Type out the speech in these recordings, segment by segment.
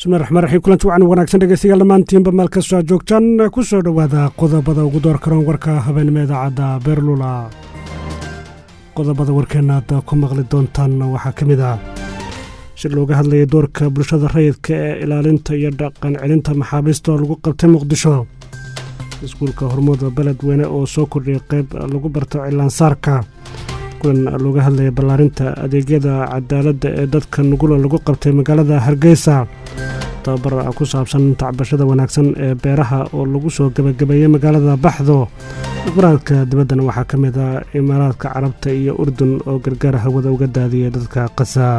bismillahi raxmaan raxiim kulanti wacan wanaagsan dhegeystayaal dhammaantiinba meel kastoo aad joogtaan ku soo dhowaada qodobada ugu door karoon warka habeenimo idaacadda beerlula qodobada warkeenna aad ku maqli doontaan waxaa ka mid ah shir looga hadlayay doorka bulshada rayidka ee ilaalinta iyo dhaqan celinta maxaabiista oo lagu qabtay muqdisho iskuulka hormuuda beledweyne oo soo kordhiyay qayb lagu barto cilaansaarka kulan looga hadlayay ballaarinta adeegyada cadaaladda ee dadka nugula lagu qabtay magaalada hargeysa tababar ku saabsan tacbashada wanaagsan ee beeraha oo lagu soo gebagabeeyey magaalada baxdo muqbaraadka dibaddana waxaa ka mid ah imaaraadka carabta iyo urdun oo gargaar hawada uga daadiyay dadka qasa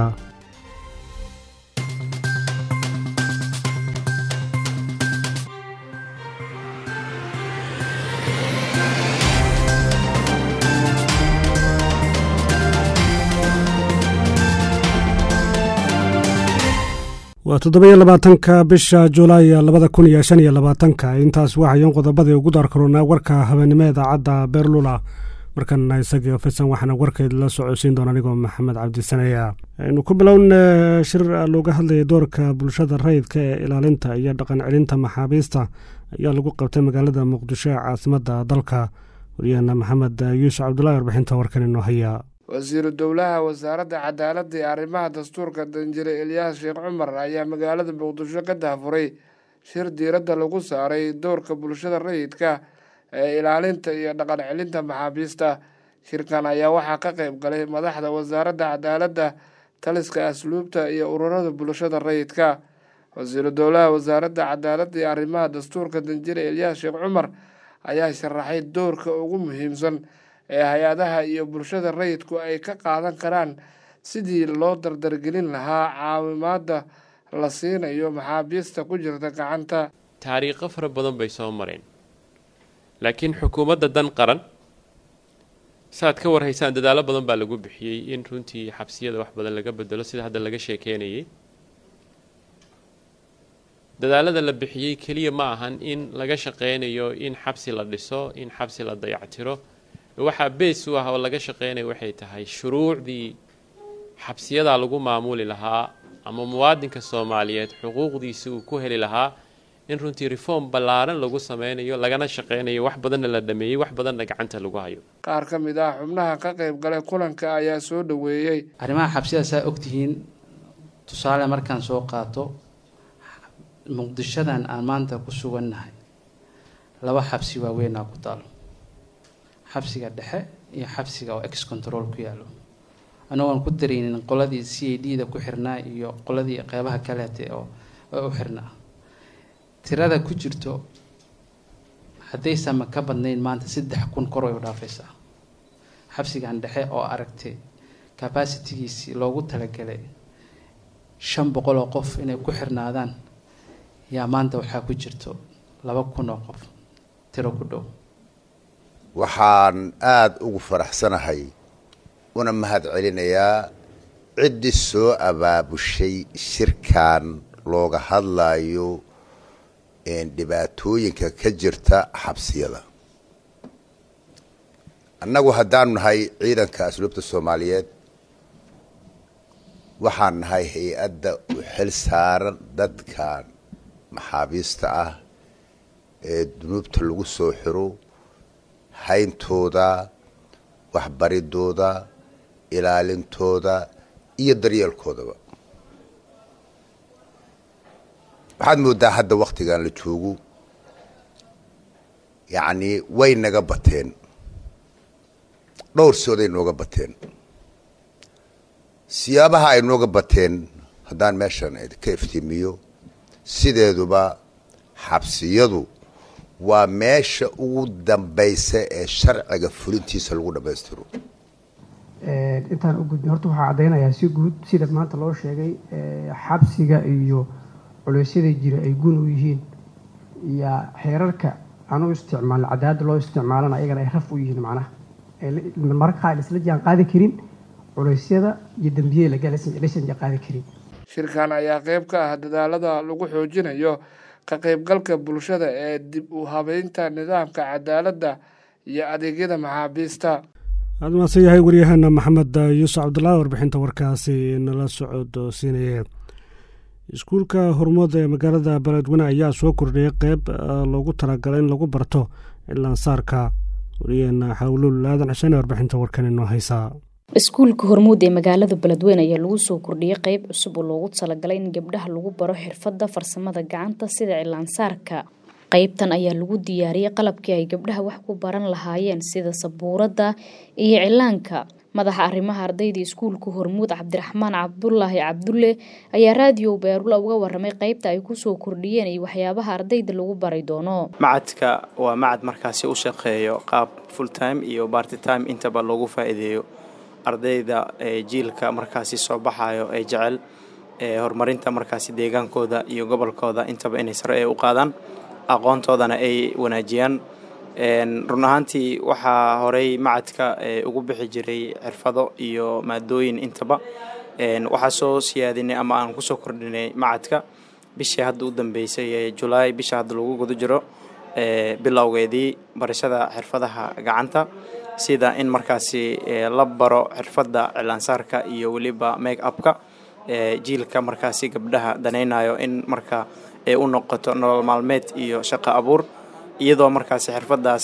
waa toddoba-iyo labaatanka bisha julaay labada kun iyo shan iyo labaatanka intaas waxayan qodobadii ugu daar karoonaa warka habeenimo idaacadda beerlula markan isagii ofisan waxaana warkeed la socodsiin doona anigoo maxamed cabdisaneya aynu ku bilowna shir looga hadlayay doorka bulshada rayidka ee ilaalinta iyo dhaqan celinta maxaabiista ayaa lagu qabtay magaalada muqdisho ee caasimadda dalka waryaheena maxamed yuusuf cabdulahi warbixinta warkan inoo haya wasiiru dowlaha wasaaradda cadaaladda ee arrimaha dastuurka danjire elyaas sheekh cumar ayaa magaalada muqdisho ka dahfuray shir diiradda lagu saaray doorka bulshada rayidka ee ilaalinta iyo dhaqan celinta maxaabiista shirkan ayaa waxaa ka qayb galay madaxda wasaaradda cadaaladda taliska asluubta iyo ururada bulshada rayidka wasiiru dowlaha wasaaradda cadaaladda ee arrimaha dastuurka danjire elyaas sheekh cumar ayaa sharaxay doorka ugu muhiimsan ee hay-adaha iyo bulshada rayidku ay ka qaadan karaan sidii loo dardargelin lahaa caawimaadda la siinayo maxaabiista ku jirta gacanta taariikho fara badan bay soo mareen laakiin xukuumadda dan qaran saaad ka warhaysaan dadaallo badan baa lagu bixiyey in runtii xabsiyada wax badan laga bedelo sida hadda laga sheekeynayay dadaalada la bixiyey keliya ma ahan in laga shaqeynayo in xabsi la dhiso in xabsi la dayactiro waxaa bees u ah oo laga shaqeynaya waxay tahay shuruucdii xabsiyadaa lagu maamuli lahaa ama muwaadinka soomaaliyeed xuquuqdiisi uu ku heli lahaa in runtii reform ballaaran lagu sameynayo lagana shaqeynayo wax badanna la dhameeyey wax badanna gacanta lagu hayo qaar ka mid ah xubnaha ka qayb galay kulanka ayaa soo dhoweeyey arrimaha xabsiyada saa ogtihiin tusaale markaan soo qaato muqdishadan aan maanta ku sugannahay laba xabsi waaweynaa ku taalo xabsiga dhexe iyo xabsiga oo ex control ku yaalo anagoon ku dareynin qoladii c a d da ku xirnaa iyo qoladii qeybaha kaleete oo u xirnaa tirada ku jirto haddaysama ka badnayn maanta saddex kun kor way u dhaafaysaa xabsigan dhexe oo aragtay capacitigiisii loogu talagalay shan boqol oo qof inay ku xirnaadaan yaa maanta waxaa ku jirto laba kun oo qof tiro ku dhow waxaan aada ugu faraxsanahay una mahad celinayaa ciddii soo abaabushay shirkan looga hadlayo dhibaatooyinka ka jirta xabsiyada annagu haddaanu nahay ciidanka asluubta soomaaliyeed waxaan nahay hay-adda u xil saaran dadkan maxaabiista ah ee dunuubta lagu soo xiro hayntooda waxbaridooda ilaalintooda iyo daryeelkoodaba waxaad moodaa hadda waktigan la joogo yacnii way naga bateen dhowr sooday nooga bateen siyaabaha ay nooga bateen haddaan meeshan ka iftiimiyo sideeduba xabsiyadu waa meesha ugu dambaysa ee sharciga fulintiisa lagu dhammaystiro intaan u gudbin horta waxaa caddaynayaa si guud sida maanta loo sheegay xabsiga iyo culeysyada jira ay gun u yihiin iyo xeerarka aan u isticmaalin cadaalada loo isticmaalana ayagana ay raf u yihiin macnaha mararka qaar isla jaan qaadi karin culeysyada iyo dembiyada lagalasan jaan qaadi karin shirkan ayaa qeyb ka ah dadaalada lagu xoojinayo ka qaybgalka bulshada ee dib u habeynta nidaamka cadaaladda iyo adeegyada maxaabiista aad maadsan yahay waryaheena maxamed yuusuf cabdulaahi warbixinta warkaasi nala socodsiinaya iskuulka hormood ee magaalada beledweyne ayaa soo kordhiyay qeyb loogu talagalay in lagu barto cilaansaarka wariyeena xawluul aadan xuseen ee warbixinta warkan inoo haysaa iskuulka hormuud ee magaalada beledweyne ayaa lagu soo kordhiyay qeyb cusub oo loogu talagalay in gabdhaha lagu baro xirfadda farsamada gacanta sida cilaansaarka qeybtan ayaa lagu diyaariyey qalabkii ay gabdhaha wax ku baran lahaayeen sida sabuuradda iyo cilaanka madaxa arrimaha ardayda iskuulka hormuud cabdiraxmaan cabdulaahi cabdulle ayaa raadiyo beerula uga waramay qeybta ay kusoo kordhiyeen iyo waxyaabaha ardayda lagu bari doono macadka waa macad markaasi u shaqeeyo qaab full time iyo barty time intaba loogu faa'iideeyo ardayda jiilka markaasi soo baxayo ee jecel horumarinta markaasi deegaankooda iyo gobolkooda intaba inay sare ee u qaadaan aqoontoodana ay wanaajiyaan run ahaantii waxaa horey macadka ugu bixi jiray xirfado iyo maadooyin intaba waxaa soo siyaadinay ama aan kusoo kordhinay macadka bishii hadda u dambeysay ee julaay bisha hadda lagu guda jiro bilowgeedii barashada xirfadaha gacanta sida in markaasi la baro xirfadda cilaansaarka iyo weliba make upka jiilka markaasi gabdhaha danaynayo in marka ay u noqoto nolol maalmeed iyo shaqo abuur iyadoo markaasi xirfadaas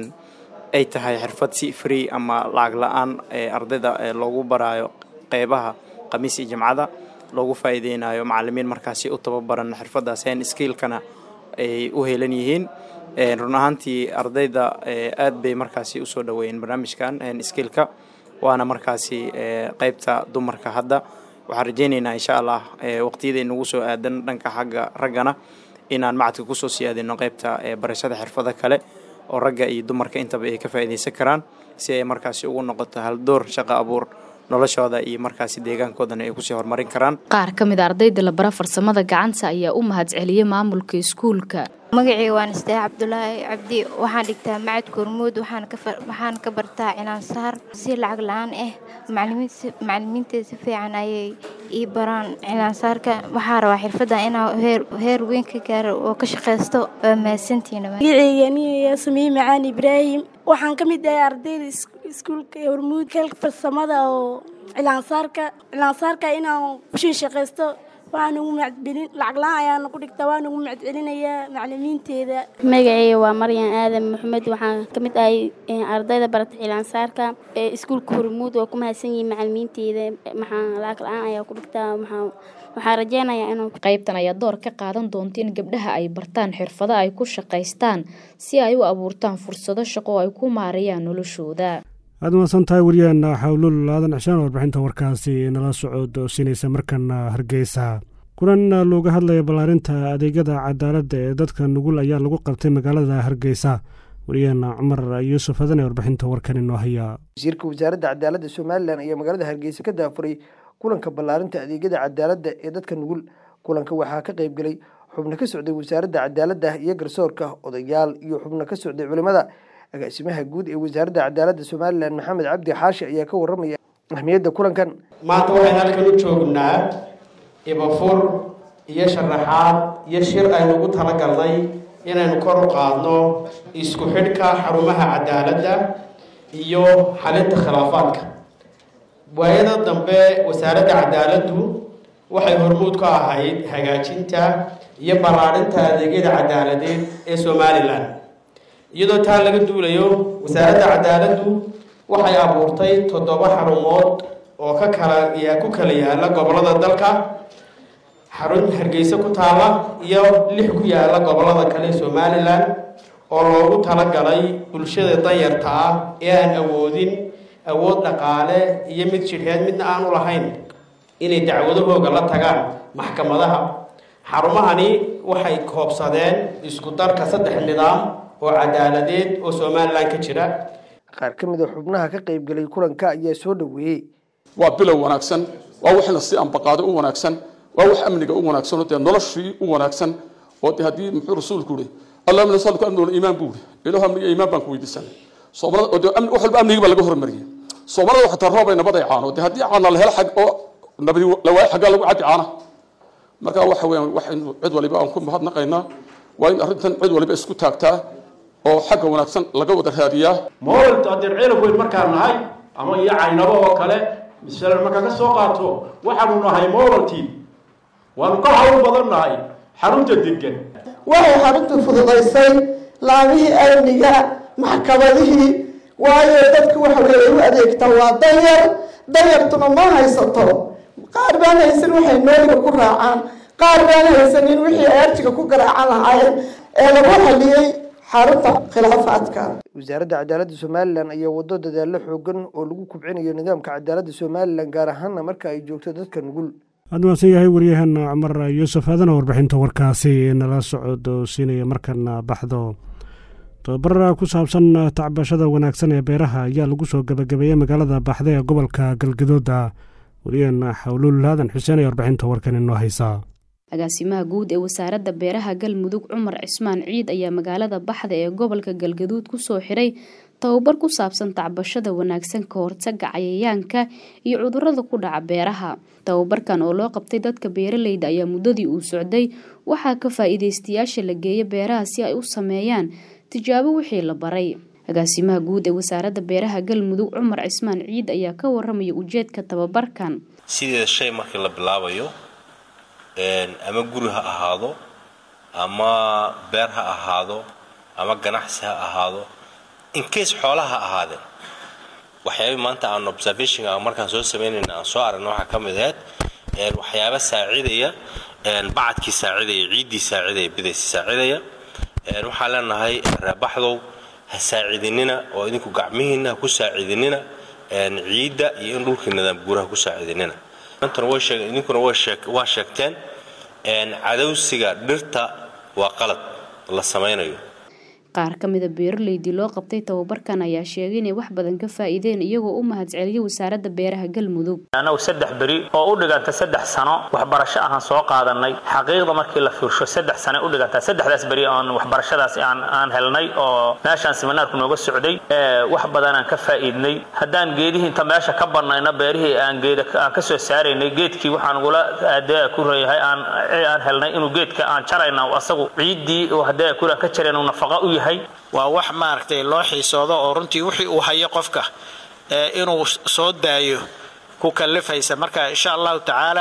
ay tahay xirfad si free ama lacag la-aan ardayda loogu baraayo qeybaha khamiis iyo jimcada loogu faa'iideynayo macalimiin markaasi u tababaran xirfadaas hen skiilkana ay u helan yihiin run ahaantii ardayda aad bay markaasi usoo dhaweeyeen barnaamijkan hen skiilka waana markaasi qeybta dumarka hadda waxaan rajeyneynaa insha allah waqtiyada inagu soo aadan dhanka xagga raggana inaan macadka kusoo siyaadino qeybta barashada xirfado kale oo ragga iyo dumarka intaba ay ka faa'iideysan karaan si ay markaasi ugu noqoto haldoor shaqo abuur noloshooda iyo markaasi deegaankoodana ay kusii horumarin karaan qaar ka mid a ardayda la bara farsamada gacanta ayaa u mahad celiyey maamulka iskuulka magacii waan istaah cabdulaahi cabdi waxaan dhigtaa macadka hormuud waxaan ka bartaa cilaansaar si lacag la-aan ah macalimiinta si fiican ayay ii baraan cilaansaarka waxaa rabaa xirfadda inaa heer weyn ka gaaro oo ka shaqaysto waa mahadsantiinmagaceyga samiye macaan ibraahim waxaan ka mid ahay ardayda iskuulka hormuud keelka farsamada oo cilaansaarka cilaansaarka inaan kushin shaqaysto waxaan ugu macadcelin lacag la-aan ayaana ku dhigtaa waan ugu macadcelinayaa macalimiinteeda magaceyga waa maryan aadan maxamed waxaan ka mid ahay ardayda barata cilaansaarka ee iskuulka hormuud waa ku mahadsan yihiin macalimiinteeda maxaa lacag la-aan ayaa ku dhigtaa maxaa waxaan rajeynayaa inuu qaybtan ayaa door ka qaadan doonta in gabdhaha ay bartaan xirfado ay ku shaqaystaan si ay u abuurtaan fursado shaqo oo ay ku maareeyaan noloshooda aad umaadsan tahay waryaheena xawlul aadan cishaan warbixinta warkaasi nala socod siinaysa markana hargeysa kulan looga hadlaya ballaarinta adeegyada cadaaladda ee dadka nugul ayaa lagu qabtay magaalada hargeysa waryaheena cumar yuusuf hadan ee warbixinta warkan inoo haya wasiirka wasaaradda cadaaladda somalilan ayaa magaalada hargeysa ka daafuray kulanka ballaarinta adeegyada cadaaladda ee dadka nugul kulanka waxaa ka qaybgelay xubno ka socday wasaaradda cadaaladda iyo garsoorka odayaal iyo xubno ka socday culimada agaasimaha guud ee wasaaradda cadaaladda somalilan maxamed cabdi xaashi ayaa ka waramaya ahmiyadda kulankan maanta waxaan halkan u joognaa ibafur iyo sharaxaad iyo shir aynu ugu talagalnay inaynu kor u qaadno isku xidhka xarumaha cadaaladda iyo xalinta khilaafaadka waayada dambe wasaaradda cadaaladdu waxay hormuud ka ahayd hagaajinta iyo ballaarinta adeegyada cadaaladeed ee somalilan iyadoo taa laga duulayo wasaaradda cadaaladdu waxay abuurtay toddoba xarumood oo ka kala ku kala yaala gobollada dalka xarun hargeysa ku taala iyo lix ku yaala gobollada kale ee somalilan oo loogu talagalay bulshada danyarta ah ee aan awoodin awood dhaqaale iyo mid jidheed midna aanu lahayn inay dacwadahooga la tagaan maxkamadaha xarumahani waxay koobsadeen isku darka saddex nidaam oo cadaaladeed oo somalilan ka jira qaar ka mid a xubnaha ka qaybgelay kulanka ayaa soo dhoweeyey waa bilow wanaagsan waa wax la sii ambaqaado u wanaagsan waa wax amniga u wanaagsan oo dee noloshii u wanaagsan oo dee haddii muxuu rasuulku yihi allahuma nasaluka amni wal iimaan buu yihi ilahu amniga iimaan baan ku weydiisanay soomaalida oo dee amni wax walba amnigii baa laga hormariyey soomaalida waxaa roobay nabad ay caano dee haddii caana la helo xag oo nabadi la waayo xaggaa lagu caddi caana marka waxa weeyaan waxaynu cid waliba aan ku mahadnaqaynaa waa in arrintan cid waliba isku taagtaa oo xagga wanaagsan laga wada raadiyaa moolta haddeen ceelab weyn markaan nahay ama iyo caynabo oo kale misale markaa ka soo qaato waxaanu nahay moral team waanu ka hawl badan nahay xarunta degan waxay xaruntu fududaysay laamihii amniga maxkamadihii waayo dadku waxa weeye u adeegtaa waa danyar danyartuna ma haysato qaar baan haysan waxay nooliga ku raacaan qaar baan haysanin wixii ay arjiga ku garaacan lahaayeen ee lagu xaliyey xarunta khilaafaadka wasaaradda cadaaladda somalilan ayaa wado dadaallo xoogan oo lagu kubcinayo nidaamka cadaaladda somalilan gaar ahaana marka ay joogto dadka nugul aad maadsan yahay waryaheena cumar yuusuf aadana warbixinta warkaasi nala socodsiinaya markana baxdo tababar ku saabsan tacbashada wanaagsan ee beeraha ayaa lagu soo gebagabeeyey magaalada baxda ee gobolka galgaduuda waryaheena xawluul aadan xuseen ee warbixinta warkan inoo haysaa agaasimaha guud ee wasaaradda beeraha galmudug cumar cismaan ciid ayaa magaalada baxda ee gobolka galgaduud kusoo xiray tababar ku saabsan tacbashada wanaagsan ka hortaga cayayaanka iyo cudurada ku dhaca beeraha tababarkan oo loo qabtay dadka beeraleyda ayaa muddadii uu socday waxaa ka faa-iideystayaasha la geeya beeraha si ay u sameeyaan tijaabo wixii la baray agaasimaha guud ee wasaaradda beeraha galmudug cumar cismaan ciid ayaa ka waramaya ujeedka tababarkan sideeda shay markii la bilaabayo ama guri ha ahaado ama beer ha ahaado ama ganacsi ha ahaado incase xoolaha ha ahaadeen waxyaaba maanta aan observation markaan soo samaynayna aan soo aragna waxaa ka mid ahayd waxyaaba saacidaya bacadkii saacidaya ciiddii saacidaya bidaysi saacidaya waxaan leenahay reebaxdow ha saacidinina oo idinku gacmihiina ha ku saacidinina ciidda iyo in dhulkii nidaam guuraha ku saacidinina idinkuna waa sheegteen cadowsiga dhirta waa qalad la samaynayo qaar ka mida beeraleydii loo qabtay tababarkan ayaa sheegay inay wax badan ka faa'iideen iyagoo u mahadceliyay wasaaradda beeraha galmudug annagu saddex beri oo u dhiganta saddex sano waxbarasho ahaan soo qaadanay xaqiiqda markii la fiirsho saddex sane u dhigantaa saddexdaas beri oon waxbarashadaas aan aan helnay oo meeshaan siminaarku nooga socday wax badan aan ka faa'iidnay haddaan geedihii inta meesha ka bannayna beerihii aan geeda aan ka soo saaraynay geedkii waxaan ugula hadee ku reeyahay aan aan helnay inuu geedka aan jarayna asagu ciiddii oo hadee ku ka jareen uu nafaqa u yahay waa wax maaragtay loo xiisoodo oo runtii wixii uu hayo qofka inuu soo daayo ku kallifaysa marka insha allahu tacaala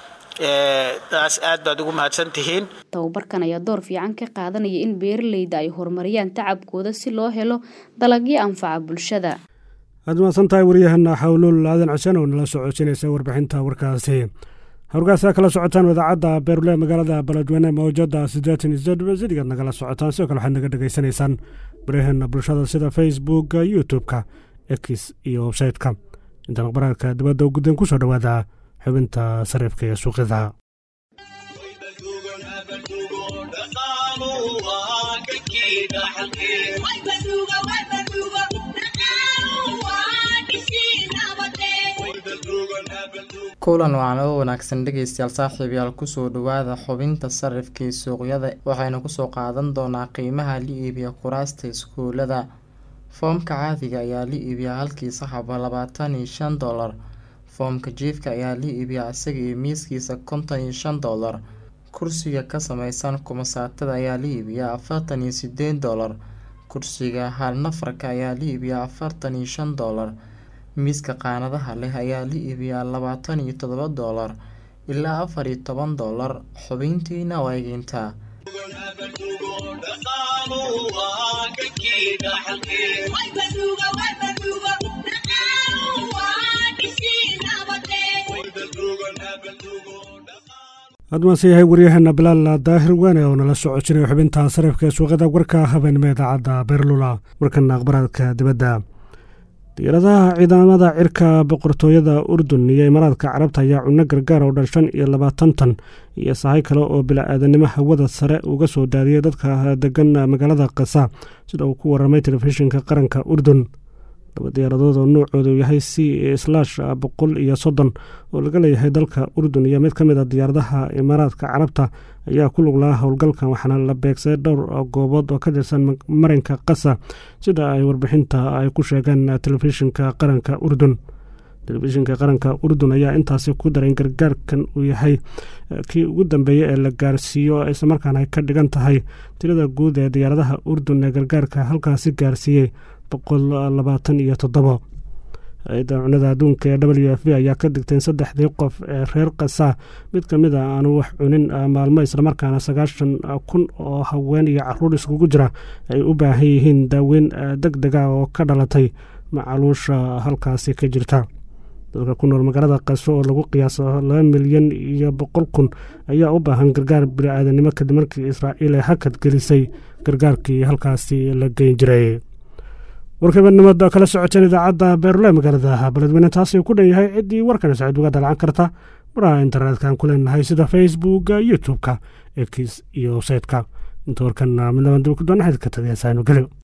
taas aad baad ugu mahadsan tihiin tababarkan ayaa door fiican ka qaadanaya in beeraleyda ay horumariyaan tacabkooda si loo helo dalagyo anfaca bulshada aad mahadsan tahay waryahana xawluul aadan cuseen oo nala socodsinaysa warbixinta warkaasi hawrgaasaa kala socotaan wadaacadda beerule magaalada baladweyne mawjada siddeetan sidigaad nagala socotaan sidoo kale waxaad naga dhegaysanaysaan baraheena bulshada sida facebook youtube-ka x iyo websayte-ka intaan akhbaraadka dibadda u gudeen kusoo dhowaada xubinta sariifka iyo suuqyada kulan wacan oo wanaagsan dhegeystayaal saaxiibayaal kusoo dhawaada xubinta sarifkii suuqyada waxaynu kusoo qaadan doonaa qiimaha la iibiya kuraasta iskuulada foomka caadiga ayaa la iibiyaa halkii saxaba labaatan iyo shan doolar foomka jiifka ayaa la iibiyaa isaga iyo miiskiisa konton iyo shan doolar kursiga ka sameysan kumasaatada ayaa la iibiyaa afartan iyo sideed doolar kursiga hal nafarka ayaa la iibiyaa afartan iyo shan doolar miiska qaanadaha leh ayaa la iibiyaa labaatan iyo todoba doolar ilaa afar iyo toban doolar xubintiina waa egeyntaa admaanse yahay waryaheena bilaal daahir waane oo nala socodsinaya xubinta sarifka ee suuqyada warka habeenimo idaacadda beerlula warkana akhbaraadka dibadda diyaaradaha ciidamada cirka boqortooyada urdun iyo imaaraadka carabta ayaa cunno gargaar oo dhan shan iyo labaatan tan iyo sahay kale oo bila-aadanimo hawada sare uga soo daadiyay dadka degan magaalada kasa sida uu ku waramay telefishinka qaranka urdun laba diyaaradood oo nuucoodu yahay c slash boqol iyo soddon oo laga leeyahay dalka urdun iyo mid ka mid a diyaaradaha imaaraadka carabta ayaa ku lug lahaa howlgalkan waxaana la beegsaday dhowr goobood oo ka tirsan marinka kasa sida ay warbixinta ay ku sheegeen telefishinka qaranka urdun telefishinka qaranka urdun ayaa intaasi ku daray in gargaarkan uu yahay kii ugu dambeeyey ee la gaarsiiyo islamarkaana ay ka dhigan tahay tirada guud ee diyaaradaha urdun ee gargaarka halkaasi gaarsiiyey boqol labaatan iyo toddobo hay-adda cunada adduunka ee w f b ayaa ka digtay in saddexdii qof ee reer kasa mid ka mid a aanu wax cunin maalmo islamarkaana sagaashan kun oo haween iyo caruur iskugu jira ay u baahan yihiin daaweyn deg dega oo ka dhalatay macaluusha halkaasi ka jirta dadka ku nool magaalada qaso oo lagu qiyaaso laba milyan iyo boqol kun ayaa u baahan gargaar bini-aadanimo kadib markii israa'iil ay hakad gelisay gargaarkii halkaasi la geyn jiray warkabanimada kala socoteen idaacadda beerle magaalada beledweyne taasay ku dhan yahay ciddii warkana sacid uga dalacan karta maraha internetka aan ku leenahay sida facebooka youtube-ka x iyo websayte-ka inta warkan midnabaan dib ku doona xidka tagaysaanu geli